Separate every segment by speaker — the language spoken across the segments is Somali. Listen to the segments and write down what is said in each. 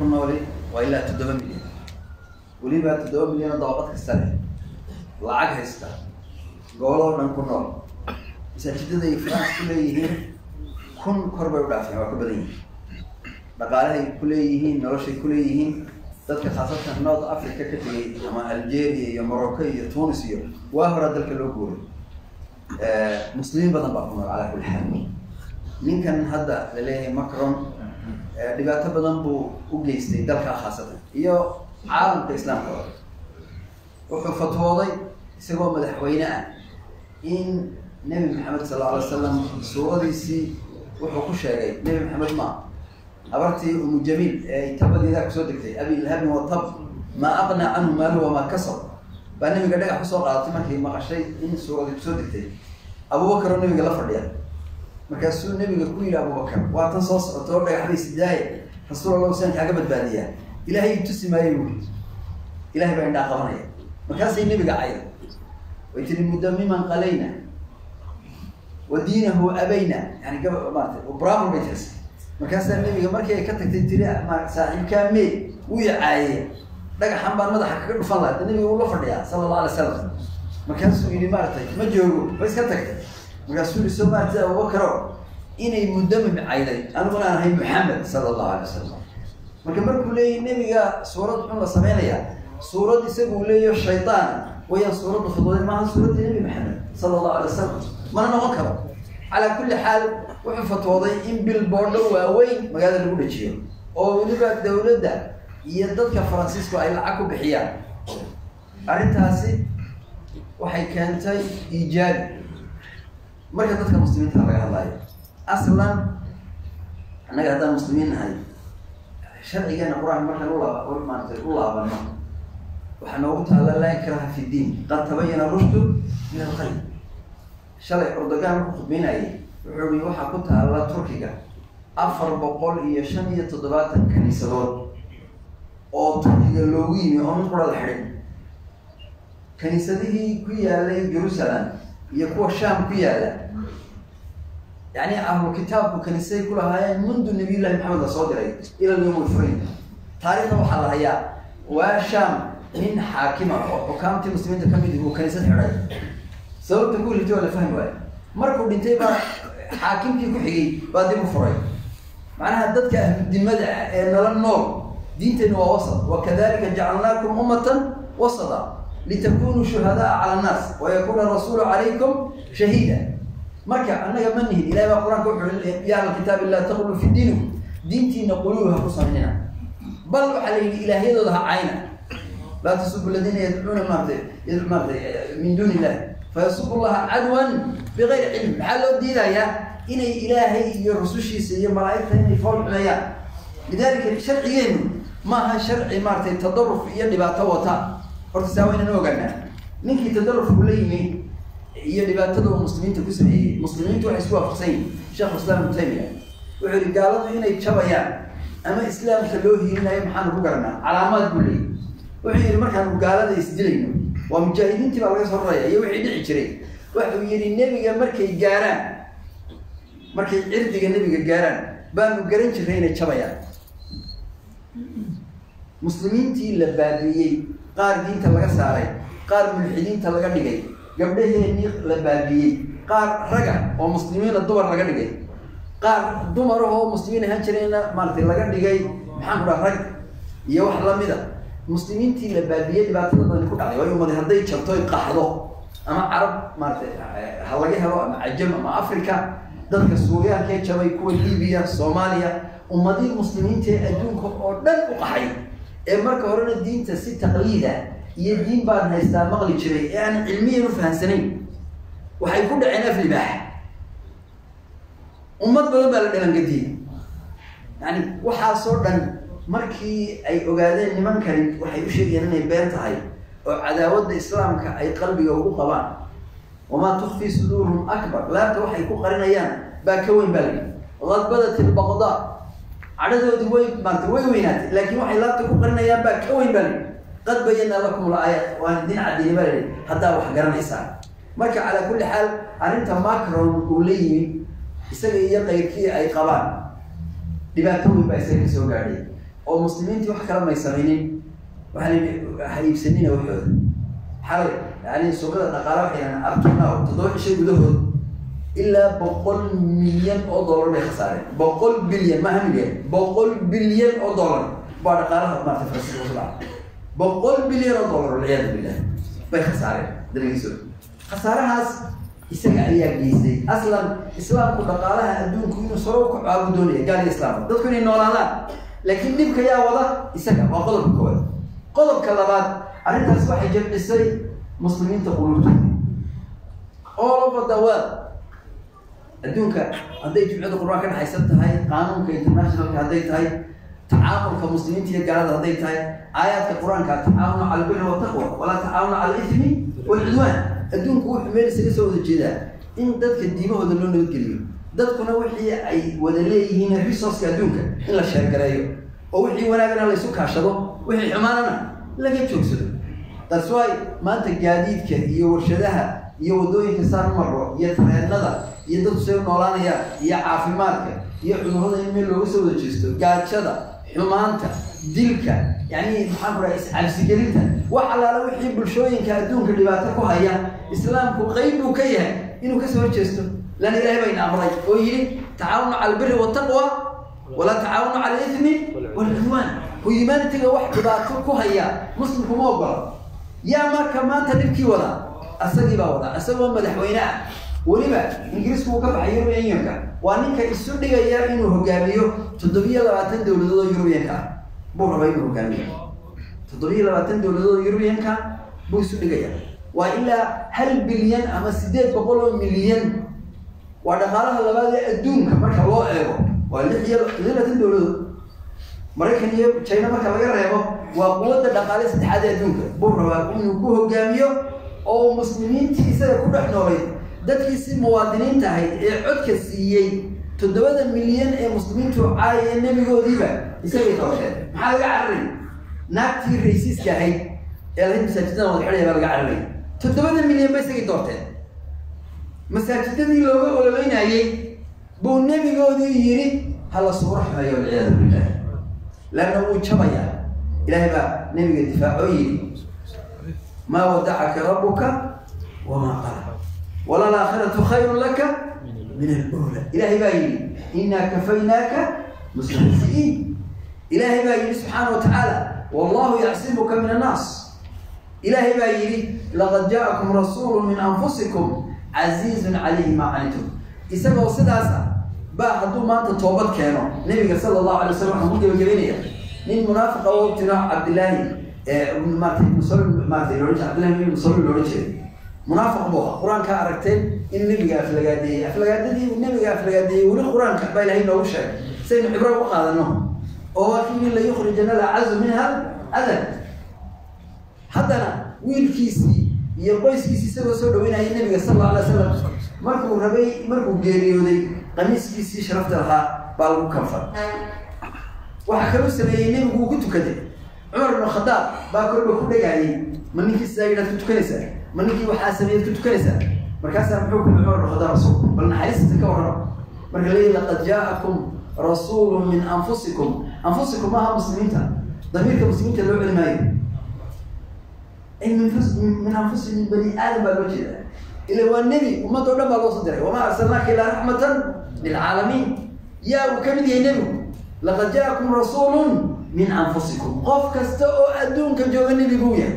Speaker 1: ku nooli waa ilaa toddoba milyan weliba toddoba milyan oo dabaqad kasta leh lacag haysta goboloo dhan ku nool masaajidada ay france ku leeyihiin kun kor bay u dhaafeen waa ka badan yihiin dhaqaalahay ku leeyihiin noloshay ku leeyihiin dadka khaasatan north africa ka tegay ama algeria iyo morocco iyo tunis iyo waa horaa dalka loo guuray muslimiin badan baa ku nool calaa kulli xaal ninkan hadda la leeyahay macron dhibaato badan buu u geystay dalka khaasatan iyo caalamka islaamka wuxuu fatwooday isagoo madaxweyne ah in nebi maxamed sal alla alay slam suuradiisii wuxuu ku sheegay nebi maxamed ma habartii umu jamiil ee tabadeedaa kusoo degtay abi ilhabin watab maa aqnaa canhu maaluhu wamaa kasab baa nabiga dhagax kusoo qaadatay markay maqashay in suuradii kusoo degtay abubakar oo nabiga la fadhiya markaasuu nabiga ku yidhi abubakar waa tan soo socoto oo dhagax bay sidaaye rasuul allah saan kaaga badbaadiyaa ilaahay tusi maayo buuri ilahay baa indhaa qabanaya markaasay nabiga cayda way tiri mudamiman qalayna wa diinahu abayna yani gaba maarata brahman bay tiris markaasaa nabiga markii ay ka tagtay tiri saaxiibkaa mee wuu yacaaye dhagaxan baan madaxa kaga dhufan laha da nabiga uu la fadhiyaa sala allah alay salam markaasuu yidhi maaratay ma joogo ba iska tagtay markaasuu yihi soo maartay abubakaro inay muddamim cayday aniguna aan ahay maxamed sala allahu alay wasalam marka markuu leeyahy nebiga suurad xun la sameynaya suurad isagu leeyaho shaydaan wayaan suuradda fudooday maaha suuraddii nebi maxamed sala allahu alay wasalam mana noqon karo calaa kulli xaal wuxuu fatwooday in bilboodho waaweyn magaalada lagu dhajiyo oo weliba dawladda iyo dadka faransiisku ay lacag ku bixiyaan arrintaasi waxay keentay iijaabi marka dadka muslimiinta laga hadlayo aslan annaga haddaan muslimiin nahay sharcigeena qur-aanka markaan ulaab maarata u laabano waxaa noogu taalla laa ikraha fi diin qad tabayana rushdu min alqayb shalay ordogan markuu khudbeynayay wuxuu i waxaa ku taalla turkiga afar boqol iyo shan iyo toddobaatan kaniisadood oo turkiga loogu yimi oo mid qura la xidhin kaniisadihii ku yaalay jerusalem iyo kuwa sham ku yaala yani ahlu kitaabku kaniisaday ku lahaayeen mundu nabiyullahi maxamed la soo diray ila lyawm lfurayn taarikhda waxaa la hayaa waa sham nin xaakima oo xukaamtii muslimiinta kamid uu kaniisad xidhay sababta ku ritay waa la fahmi waayo markuu dhintay baa xaakimkii ku xigay baa dib u furay macnaha dadka ahludimada ah ee nala nool diinteenna waa wasat wakadalika jacalnaakum ummatan wasata litakunuu shuhadaa cala annaas wayakuna rasuulu calaykum shahiida marka annaga ma nihin ilahi baa qur-aanka wuxuu ya ahla kitaabi laa taqulu fi diinikum diintiina quluub ha ku sameynina bal waxaa la yidhi ilaahyadooda ha cayna laa tasubu aladiina yadcuuna maarata maarata min duuni illah fayasubu llaha cadwan bigayri cilm maxaa loo diidayaa inay ilaahay iyo rusushiisa iyo malaaigta inay fool xumeeyaan lidalika sharcigeenu maaha sharci maaratay tadaruf iyo dhibaato wata horta saa waynana ogaanaa ninkii tadarufku la yimi iyo dhibaatada uu muslimiinta ku sameeyey muslimiintu waxay isku waafaqsan yihin sheekh islam ibnu taymiya wuxuu yihi gaaladu inay jabayaan ama islaamka loo hiilinayo maxaanu ku garanaa calaamaad buu leeyay wuxuu yihi markaanu gaalada isdilayno waa mujaahidiintii baa laga soo raraya iyo wixii dhici jiray wuxuu yihi nebiga markay gaaraan markay cirdiga nebiga gaaraan baanu garan jirray inay jabayaan muslimiintii la baabiiyey qaar diinta laga saaray qaar mulxidiinta laga dhigay gabdhaheenii la baabiiyey qaar raga oo muslimiina dumar laga dhigay qaar dumarahoo muslimiin ahaan jirayna maaratay laga dhigay maxaan ku dhaha rag iyo wax lamida muslimiintii la baabiyey dhibaatada badani ku dhacday waayo umadi hadday jabto ay qaxdo ama carab maaratay ha laga helo ama cajam ama africa dadka suuriyankee jabay kuwa libiya soomaaliya ummadii muslimiinta ee adduunka oo dhan u qaxay ee marka horena diinta si taqliida iyo diin baan haystaa maqli jiray ee aan cilmiyan u fahamsanayn waxay ku dhaceen af libaax ummad badan baa la dhalangadiyey yani waxaasoo dhan markii ay ogaadeen nimankani waxay u sheegayaan inay been tahay oo cadaawadda islaamka ay qalbiga ugu qabaan wamaa tukfii suduuruhum akbar laabta waxay ku qarinayaan baa ka weyn baa layihi qad badat ilbaqdaa cadhadoodii way maarata way weynaatay laakiin waxay laabta ku qarinayaan baa ka weyn baa layihi qad bayanaa lakum laaya waan idin cadeyni baa layihi haddaa wax garanaysaan marka calaa kulli xaal arrinta macron uu la yimid isaga iyo qayrkii ay qabaan dhibaato weyn baa isaga kasoo gaadhay oo muslimiintii wax kala may samaynin waxaa la yidhi ha iibsanina waxooda xalay yani suuqada dhaqaale waxay yidhahdeen abtunaa toddoba cisho gudahood ilaa boqol milyan oo dollar bay khasaareen boqol bilyan maaha milyan boqol bilyan oo dollar baa dhaqaalaha maarata faransiiska ku dhaca boqol bilyan oo dollar walciyaadu billah bay khasaareen dalagiisooda khasaarahaas isaga ayaa geystay aslan islaamku dhaqaalaha adduunku inuu saro u kaco abu doonaya gaal iyo islaamka dadku inay noolaadaan laakiin dhibka yaa wada isaga waa qodobka koowaad qodobka labaad arrintaas waxay jamcisay muslimiinta quluubtooda all over the world adduunka hadday jumcada qur-aan ka dhexaysan tahay qaanuunka internationalka hadday tahay tacaamulka muslimiinta iyo gaalada hadday tahay aayaadka qur-aanka tacaawunu cala albiri wataqwa walaa tacaawunu cala alithmi walcudwaan adduunku wuxuu meel isaga soo wada jeedaa in dadka diimahooda loo nabadgeliyo dadkuna wixii ay wada leeyihiin resourceka adduunka in la sheergareeyo oo wixii wanaagana laysu kaashado wixii xumaanana laga joogsado that's why maanta gaadiidka iyo warshadaha iyo waddooyinka saan maro iyo tareenada iyo dadku say u noolaanayaan iyo caafimaadka iyo cudurrada in meel looga soo wada jeesto gaajada xumaanta dilka yani maxaan ku dhahay iscabsigelinta wax allaala wixii bulshooyinka adduunka dhibaato ku haya islaamku qeyb buu ka yahay inuu kasoo horjeesto lan ilahay bayna amray oo yidhi tacaawunu cala albiri wataqwa walaa tacaawunu cala alithmi walcudwaan humanitiga wax dhibaato ku haya muslimku ma ogola yaa marka maanta dhibkii wada asagii baa wada isagoo madaxweyne ah weliba ingiriisku uu ka baxay european unionka waa ninka isu dhigaya inuu hogaamiyo toddobiyo labaatan dowladood oo europeanka ah buu rabaa inuu hogaamiyo toddobiyo labaatan dowladood oo europeanka buu isu dhigaya waa ilaa hal bilyan ama sideed boqol oo milyan waa dhaqaalaha labaad ee adduunka marka loo eego waa lix iyo lix iyo labaatan dowladood maraykan iyo china marka laga reebo waa quwadda dhaqaale saddexaad ee adduunka buu rabaa inuu ku hogaamiyo oo muslimiintii isaga ku dhex noolay dadkiisi muwaadiniinta ahayd ee codka siiyey toddobada milyan ee muslimiintu caayee nebigoodiiba isagay doorteen maxaa laga cararay naagtii raysiiska ahayd ee lahayd masaajidada wada xidhaya baa laga cararay toddobada milyan ba isagay doorteen masaajidadii looga ololeynayey buu nebigoodii yidhi hala suuro xumeeyo walciyaadu billah lanna wuu jabayaa ilaahay baa nebiga difaaco yidhi maa wadacaka rabuka wamaa qala walalaakhiratu khayrun laka min alula ilaahay baa yidhi inaa kafaynaaka mustahzi'iin ilaahay baa yidhi subxaana wa tacaala wallahu yacsimuka min annaas ilaahay baa yidhi laqad jaa'akum rasuulu min anfusikum casiizun calayhi maa canitum isagoo sidaas ah baa hadduu maanta toobad keeno nebiga sala allahu alay wasalam waxaan ku gebagabeynaya nin munaafiqa oo tiro cabdillaahi maarata musal maarata loodhan jira cabdillahi bin musalli loodhan jiray munaafiq buu ahaa qur-aankaa aragteen in nebiga aflagaadeeyey aflagaadadii nebiga aflagaadeeyey weli qur-aanka baa ilahay noogu sheegay saynu cibro uga qaadano oo waa kii min la yukhrijana lacazu minha adan haddana wiilkiisii iyo qoyskiisii isagoo soo dhaweynaya nebiga sal alla alay slam markuu rabay markuu geeriyooday qamiiskiisii sharafta lahaa baa lagu kanfay waxaa kaluu sameeyey nebigu uu ku tukaday cumar ibnu khadaab baa kolba ku dhagaayay ma ninkii sidaa yidhaad ku tukanaysaa ma ninkii waxaa sameeyaad ku tukanaysaa markaasaa muxuu kuli cumar ibnu khadaab rasuul bal naxariistisa ka warrama marka leeyahy laqad jaa'akum rasuulu min anfusikum anfusikum maaha muslimiinta damiirka muslimiinta loo celi maayo min anfusi min bani aadam baa loo jeeda ila waa nebi ummad oo dhan baa loo soo diray wamaa arsalnaaka ilaa raxmatan lilcaalamiin yaa uu ka mid yahay nebigu laqad jaakum rasuulun min anfusikum qof kasta oo adduunka jooga nebi buu yahay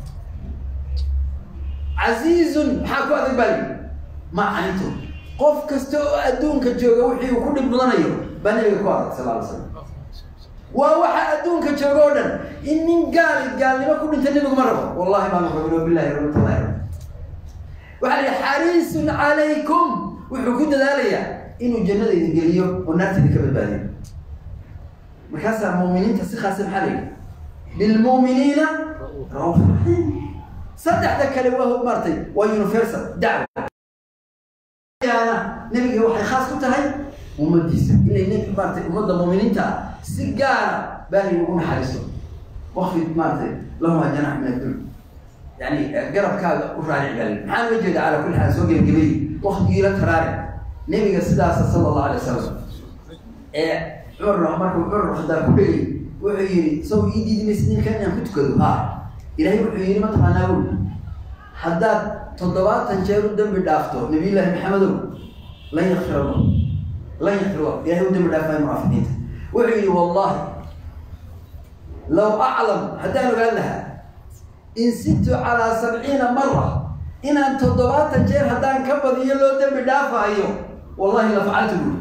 Speaker 1: casiizun maxaa ku adag baa lii ma canitum qof kasta oo adduunka jooga wixii uu ku dhib mudanayo baa nebiga ku adag sal ala slam waa waxa adduunka jooga oo dhan in nin gaali gaalnimo ku dhinta nebigu ma rabo wallahi maanu rabin o bilahi rabatllahi waxaa la yihi xariisun calaykum wuxuu ku dadaalayaa inuu jannada idin geliyo oo naarta idin ka badbaadiyo markaasaa muuminiinta si khaasa maxaa la yidhi bilmuuminiina rauuf raxiim saddexda kale waa maartay waa universal dacwa yaana nebiga waxay khaas ku tahay ummadiisa inay nebi maaratay ummadda muuminiinta ah si gaara baahay ugu naxariisto wakfid maaratay lahuma janax min addul yani garabkaaga u raaric baa lii maxaa loo jeeda calaa kulli xaal soo gebagabeeyey waktigiila taraaric nebiga sidaasa sala allahu alay wasalam ee cumar markuu cumar khadaab ku dhegay wuxuu yidhi saw ii diidi maysid ninkan inaan ku tukado ha ilaahay wuxuu yidhi mataqaanaa ul haddaad toddobaatan jeer u dembi dhaafto nabiyullaahi maxamedow lan yakfir allah lan yakfir allah ilahay u dembi dhaafaayo munaafiqiinta wuxuu yidhi wallahi low aclam haddaan ogaan lahaa in sittu calaa sabciina mara inaan toddobaatan jeer haddaan ka badiyo loo dembi dhaafaayo wallahi la facaltu buuri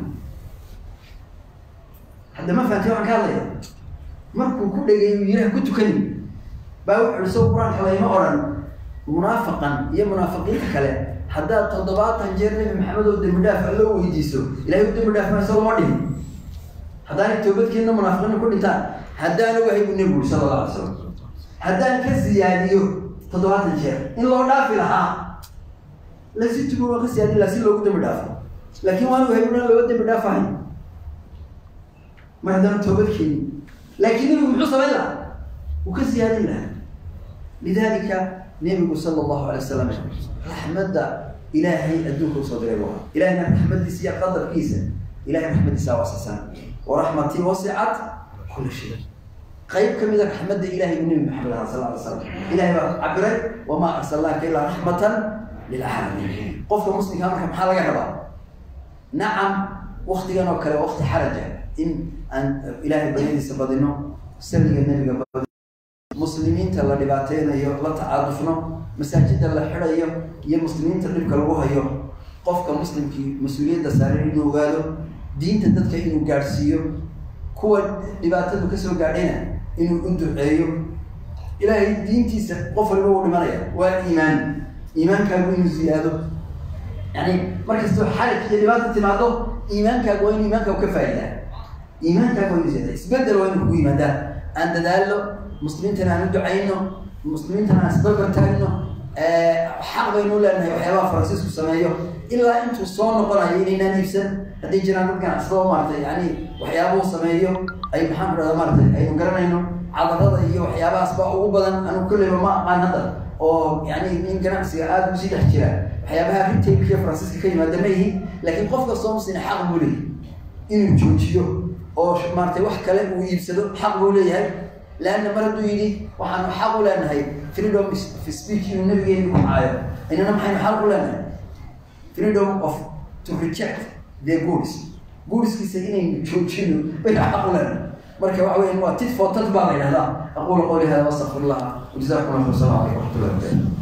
Speaker 1: hadda ma fahamtay waxaan ka hadlaya markuu ku dhegay uu yidhi ku tukani baa wuxu uhi soo qur-aanka layma odhan munaafaqan iyo munaafiqiinta kale haddaad toddobaatan jeer nebi maxamed oo dembi dhaaf alloo weydiiso ilahay u dembi dhaaf mayso lama dhihin haddaanay toobadkeena munaafiqiina ku dhintaan haddaan ogahay buu nebigu uri sala alla alay slam haddaan ka siyaadiyo toddobaatan jeer in loo dhaafi lahaa lasi tugo waa ka siyaadin laha si loogu dembi dhaafo laakiin waan ogahay bunan looga dembi dhaafahay mar haddaan toobad keeni laakiin nebigu muxuu samayn lahaa wuu ka siyaadin lahaa lidalika nebigu sala allahu alay wasalam raxmadda ilaahay adduunka usoo diray waa ilahayna raxmadiisa iyo qadarkiisa ilahay raxmadiisa waasasaan waraxmatii wasicat kula shay qayb kamida raxmadda ilahay buu nebi maxamed aha sal ly slam ilahay baa cabiray wamaa arsalnaaka ilaa raxmatan lilcaalamiin qofka muslimkaa marka maxaa laga rabaa nacam waktigan oo kale wakti xaraja in aan ilaahay baryadiisa badino saliga nebiga badino muslimiinta la dhibaateynayo la tacaadufno masaajida la xidhayo iyo muslimiinta dhibka lagu hayo qofka muslimkii mas-uuliyadda saaran inuu ogaado diinta dadka inuu gaadhsiiyo kuwa dhibaatadu kasoo gaadhayna inuu u duceeyo ilaahay diintiisa qof waliba uu dhimanaya waa iimaan iimaankaagu inuu ziyaado yani markastoo xalig iyo dhibaata timaado iimaankaagu waa inu iimaankaagu ka faa'idaa iimaankaagu waa inu ziyaada isbedel waa inu kugu yimaadaa aan dadaalno muslimiintana aan u ducayno muslimiintana aan isbarbar taagno xaq baynu leenahay waxyaabaha faransiisku sameeyo ilaa intuu soo noqonayo inaynaan iibsan hadday jiraan dad ganacsado maaratay yani waxyaabuhu sameeyo ay maxaan ku dhahda maaratay aynu garanayno cadarada iyo waxyaabahaas baa ugu badan anu kolleyba ma aqaan hadda oo yani nin ganacsiga aada usii dhex jira waxyaabaha retailkiiyo faransiiska ka yimaada ma yihi laakiin qof kastoo muslina xaq buu leeyahy inuu joojiyo oo maaratay wax kale uu iibsado xaq buu leeyahay leanna mar hadduu yidhi waxaanu xaq u leenahay freedom of speech inuu nabigeeni ku caayo inana maxaynu xaq u leenahay freedom of to reject the goods goodskiisa inaynu joojino baynu xaq u leenahay marka waxa weya waa tit for tat baa la yidhahdaa aqulu qawli hada wastaqfir allah wajazakum allah khayr salamu alaykum waraxmatullahi wabarakatu